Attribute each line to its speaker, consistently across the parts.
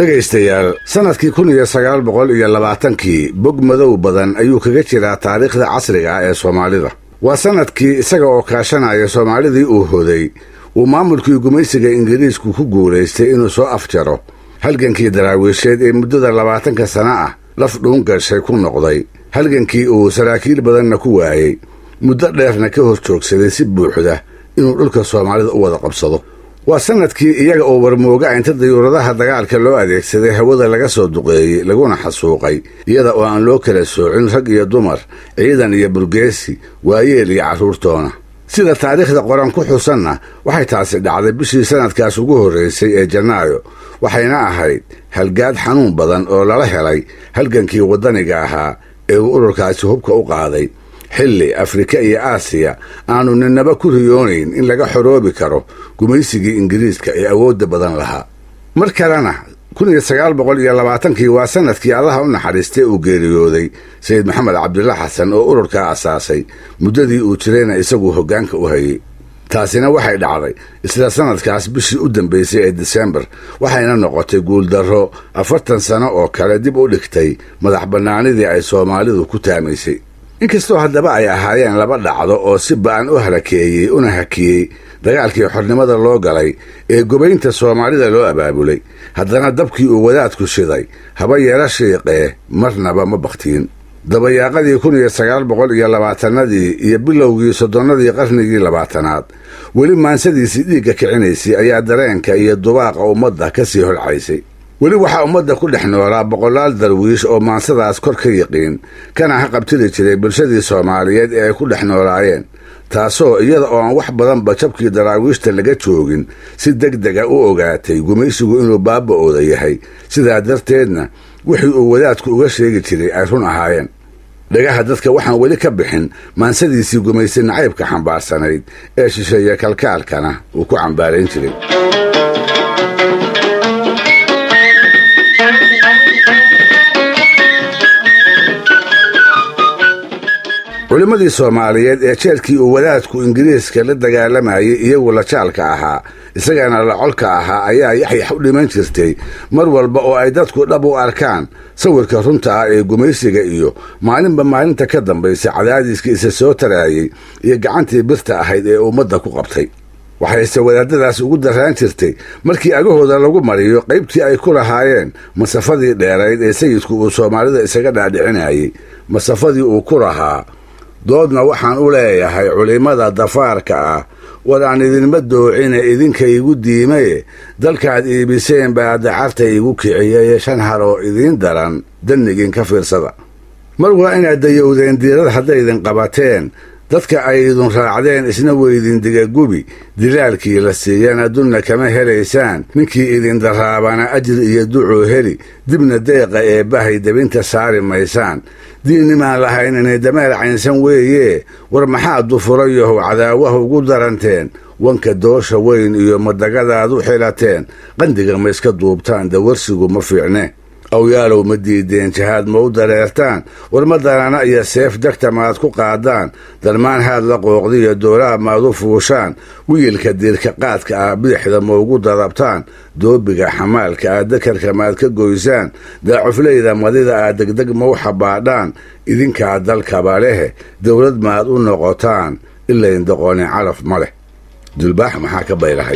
Speaker 1: dhegaystayaal sannadkii kun iyo sagaal boqol iyo labaatankii bog madow badan ayuu kaga jiraa taariikhda casriga ah ee soomaalida waa sannadkii isaga oo kaashanaya soomaalidii uu hoday uu maamulkii gumaysiga ingiriisku ku guulaystay inuu soo afjaro halgankii daraawiisheed ee muddada labaatanka sana ah laf dhuun gashay ku noqday halgankii uu saraakiil badanna ku waayey muddo dheerna ka hor joogsaday si buuxda inuu dhulka soomaalida u wada qabsado waa sannadkii iyaga oo warmooga inta dayuuradaha dagaalka loo adeegsaday hawada laga soo duqeeyey laguna xasuuqay iyada oo aan loo kala soocin rag iyo dumar ciidan iyo burgeesi waayeel iyo carruurtoona sida taariikhda qoran ku xusanna waxay taasi dhacday bishii sannadkaas ugu horraysay ee janaayo waxayna ahayd halgaad xanuun badan oo lala helay halgankii waddaniga ahaa ee uu ururkaasi hubka u qaaday xilli afrika iyo aasiya aanu ninaba ku riyoonayn in laga xoroobi karo gumaysigii ingiriiska ee awoodda badan lahaa mar kalena kun iyo sagaal boqol iyo labaatankii waa sannadkii allaha u naxariistay uu geeriyooday sayid maxamed cabdilla xasan oo ururkaa asaasay muddadii uu jirayna isaguu hoggaanka u hayey taasina waxay dhacday isla sannadkaas bishii u dambaysay ee disembar waxayna noqotay guuldarro afartan sano oo kale dib u dhigtay madax bannaanidii ay soomaalidu ku taamaysay inkastoo haddaba ay ahaayeen laba dhacdo oo si ba'an u halakeeyey una hakiyey dagaalkii xornimada loo galay ee gobaynta soomaalida loo abaabulay haddana dabkii uu wadaadku shiday haba yeela shiiqee marnaba ma bakhtiin dabayaaqadii kun iyo sagaal boqol iyo labaatannadii iyo bilowgii soddonnadii qarnigii labaatanaad weli maansadiisii dhiigga kicinaysay ayaa dareenka iyo dubaaqa ummadda ka sii holcaysay weli waxaa ummadda ku dhex noolaa boqolaal darwiish oo maansadaas kor ka yiqiin kana ha qabtiri jiray bulshadii soomaaliyeed ee ay ku dhex noolaayeen taasoo iyada oo aan wax badanba jabkii daraawiishta laga joogin si deg dega u ogaatay gumaysigu inuu baaba'ooda yahay sidaa darteedna wixii uu wadaadku uga sheegi jiray ay run ahaayeen dhagaha dadka waxaan weli ka bixin maansadiisii gumaysi nacaybka xambaarsanayd ee shisheeye kalkaalkana uu ku cambaarayn jiray culimmadii soomaaliyeed ee jeelkii uu wadaadku ingiriiska la dagaalamayay iyagu la jaalka ahaa isagana la colka ahaa ayaa yaxyax u dhiman jirtay mar walba oo ay dadku dhab u arkaan sawirka runta ah ee gumaysiga iyo maalinba maalinta ka dambaysa cadaadiiskii isa soo taraayey iyo gacantii birta ahayd ee ummadda ku qabtay waxayse wadaadadaas ugu darraan jirtay markii agahooda lagu mariyo qaybtii ay ku lahaayeen masafadii dheerayd ee sayidku uu soomaalida isaga dhaadhicinayey masafadii uu ku lahaa doodna waxaan u leeyahay culimmada dafaarka ah war aan idinma doocine idinka igu diimaye dalkaad iibiseen baa dacarta igu kiciyeye shan har oo idiin daran dannigiin ka fiirsada mar waa inaad dayowdeen diirad haddaydin qabateen dadka ay idin raacdeen isna weydin digagubi dilaalkii la siiyana dunna kama helaysaan ninkii idin daraabana ajri iyo ducuu heli dibna deeqa ee bahay debinta saari maysaan diinnimaan lahayn inay dameer caynsan weeye war maxaa dufurayahow cadaawaha ugu daranteen wanka doosha weyn iyo madagadaad u xilateen qandiga ma iska duubtaan dawarsigu ma fiicne awyaalow ma diideen jahaad ma u dareertaan war ma darana iyo seef degta maad ku qaadaan darmaan haad la qooqdiyo doolaha maad u fuushaan wiilka diirka qaadka ah bidixda ma ugu dadabtaan doobiga xamaalka ah dakarka maad ka goysaan daacufleyda madida ah degdeg ma u xabaadhaan idinkaa dalkaba lehe dowlad maad u noqotaan ilayn doqonin calaf ma leh dulbaax maxaa ka baylahay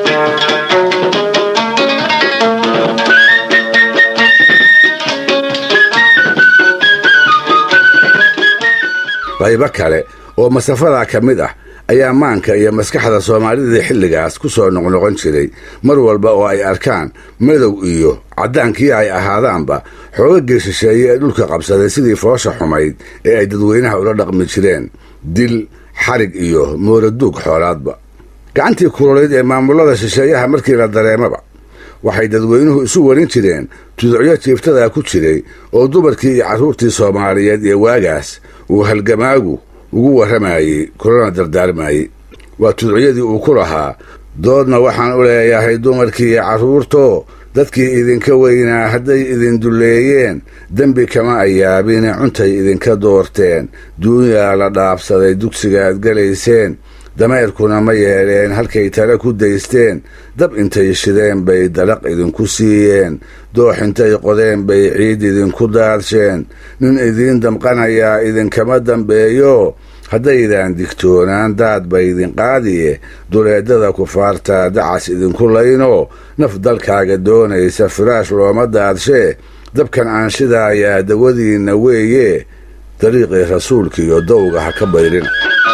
Speaker 1: qaybo kale oo masafadaa ka mid ah ayaa maanka iyo maskaxda soomaalidii xilligaas ku soo noqnoqon jiray mar walba oo ay arkaan madow iyo caddaankii ay ahaadaanba xoogagii shisheeye ee dhulka qabsaday sidii foosha xumayd ee ay dadweynaha ula dhaqmi jireen dil xarig iyo mooraduug xoolaadba gacantii kululayd ee maamullada shisheeyaha markii la dareemaba waxay dadweynuhu isu warin jireen tuducyo jiiftadaa ku jiray oo dumarkii iyo carruurtii soomaaliyeed ee waagaas uu halgamaagu ugu warramayey kulana dardaarmayey waa tuducyadii uu ku lahaa doodna waxaan u leeyahay dumarkii iyo carruurtoo dadkii idinka weynaa hadday idin dulleeyeen dembi kama ayaabine cuntay idinka doorteen duunyaa la dhaabsaday dugsigaad gelayseen dameerkuna ma yeeleen halkay tale ku daysteen dab intay shideen bay dalaq idinku siiyeen doox intay qodeen bay ciid idinku daadsheen nin idiin damqanayaa idinkama dambeeyo haddaydan digtoonaan daad ba idin qaadiye duleedada kufaarta dacas idinku layno naf dalkaaga doonaysa firaash looma daadshee dabkan aan shidaayaa dawadiinna weeye dariiqii rasuulkiiyo dowga ha ka bayrina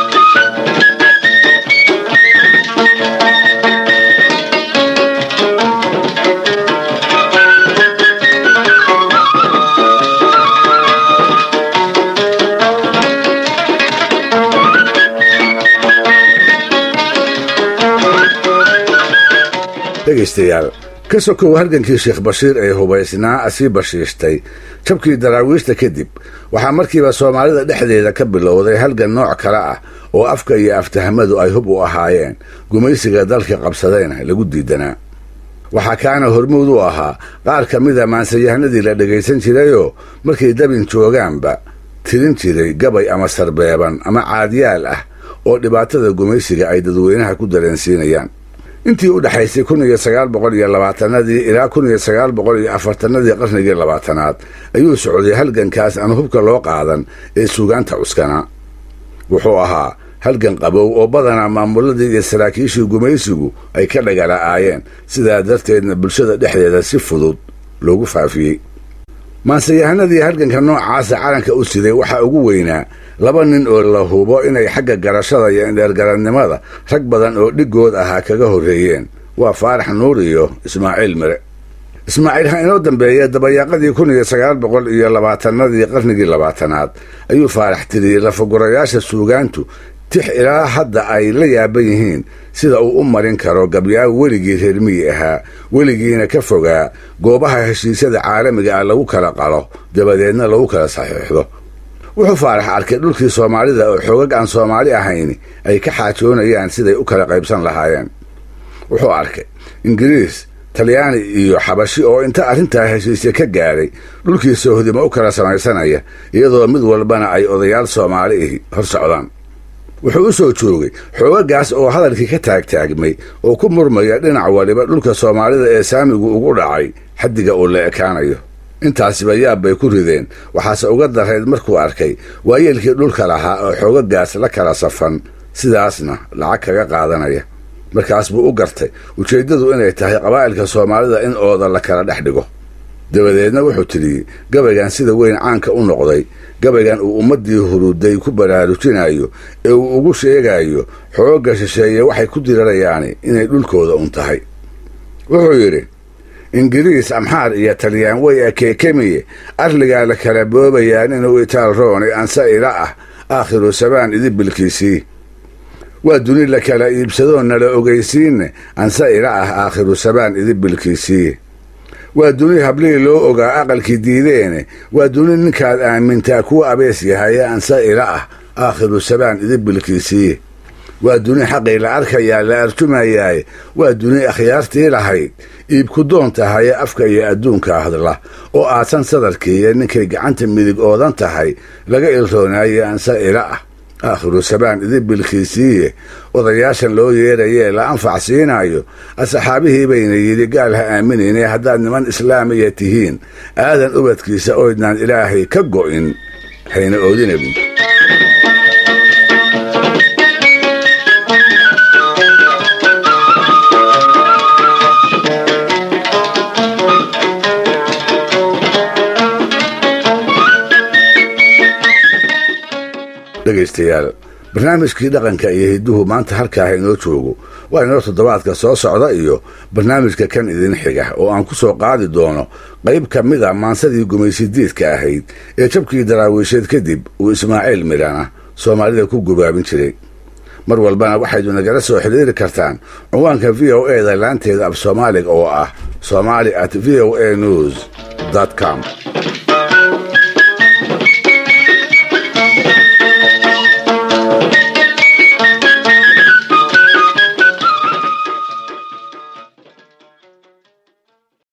Speaker 1: dhegaystayaal ka sokow halgankii sheekh bashiir ee hubaysnaa asii bashiishtay jabkii daraawiishta kadib waxaa markiiba soomaalida dhexdeeda ka bilowday halgan nooc kale ah oo afka iyo aftahamadu ay hub u ahaayeen gumaysiga dalka qabsadayna lagu diidanaa waxaa kaana hormuud u ahaa qaar ka mida maansayahanadii la dhegaysan jirayoo markay dabin joogaanba tirin jiray gabay ama sarbeeban ama caadiyaal ah oo dhibaatada gumaysiga ay dadweynaha ku dareensiinayaan intii u dhexaysay kun iyo sagaal boqol iyo labaatanadii ilaa kun iyo sagaal boqol iyo afartanadii qarnigii labaatanaad ayuu socday halgankaas aan hubka loo qaadan ee suugaanta cuskanaa wuxuu ahaa halgan qabow oo badanaa maamuladii iyo saraakiishii gumaysigu ay ka dhagala'aayeen sidaa darteedna bulshada dhexdeeda si fudud loogu faafiyey maansayahanadii halganka noocaasa calanka u siday waxaa ugu weynaa laba nin oo la hubo inay xagga garashada iyo indheergarannimada rag badan oo dhiggood ahaa kaga horreeyeen waa faarax nuur iyo ismaaciil mire ismaaciil ha inoo dambeeya dabayaaqadii kun iyo sagaal boqol iyo labaatanadii qarnigii labaatanaad ayuu faarax tiriyey lafagurayaasha suugaantu tix ilaa hadda ay la yaaban yihiin sida uu u marin karo gabyaag weligii reermiyi ahaa weligiina ka fogaa goobaha heshiisyada caalamiga ah lagu kala qalo dabadeedna lagu kala saxiixdo wuxuu faarax arkay dhulkii soomaalida oo xoogag aan soomaali ahayni ay ka xaajoonayaan siday u kala qaybsan lahaayeen wuxuu arkay ingiriis talyaani iyo xabashi oo inta arrintaa heshiisya ka gaadhay dhulkii soohdimo u kala samaysanaya iyadoo mid walbana ay odayaal soomaali ihi hor socdaan wuxuu u soo joogay xoogagaas oo hadalkii ka taagtaagmay oo ku murmaya dhinac waliba dhulka soomaalida ee saamigu ugu dhacay xaddiga uu la ekaanayo intaasiba yaab bay ku rideen waxaase uga darayd markuu arkay waayeelkii dhulka lahaa oo xoogagaas la kala safan sidaasna lacag kaga qaadanaya markaas buu u gartay ujeeddadu inay tahay qabaa'ilka soomaalida in ooda la kala dhex dhigo dabadeedna wuxuu tidhi gabaygan sida weyn caanka u noqday gabaygan uu ummaddii huruday ku baraarujinayo ee uu ugu sheegayo xoogga shisheeye waxay ku dirarayaani inay dhulkooda un tahay wuxuu yidhi ingiriis amxaar iyo talyaan way akeekemiye arligaa la kala boobayaan inuu itaal roone anse ila ah aakhiru sabaan idibilkiisii waa duni la kala iibsadoo nala ogaysiinne anse ila ah aakhiru sabaan idibilkiisii waa duni hablihii loo ogaa aqalkii diideene waa duni ninkaad aamintaa kuwa abees yahaye anse ila ah aakhiru sabaan idibilkiisii waa duni xaqii la arkayaa la arjumayaaye waa duni akhyaartii lahayd iibku doon tahaye afka iyo adduunka hadla oo aadsan sadarkiiyo ninkay gacanta midig oodan tahay laga ilroonaaye anse ila ah aakhiru sabaan idibilkiisiiye odayaashan loo yeerayee la anfac siinaayo asxaabihii bayna yidhi gaal ha aaminayne haddaad niman islaamiya tihiin aadan ubadkiisa oydnaan ilaahay ka go'in hayna oodinabu dhegaystayaal barnaamijkii dhaqanka iyo hidduhu maanta halkaaha inoo joogo waa inoo toddobaadka soo socda iyo barnaamijka kan idin xiga oo aan ku soo qaadi doono qayb ka mid a maansadii gumaysidiidka ahayd ee jabkii daraawiisheed kadib uu ismaaciil midhana soomaalida ku gubaabin jiray mar walbana waxaydu nagala soo xidhiiri kartaan cinwaanka v o e da laanteeda af soomaaliga oo ah somali at v o a news com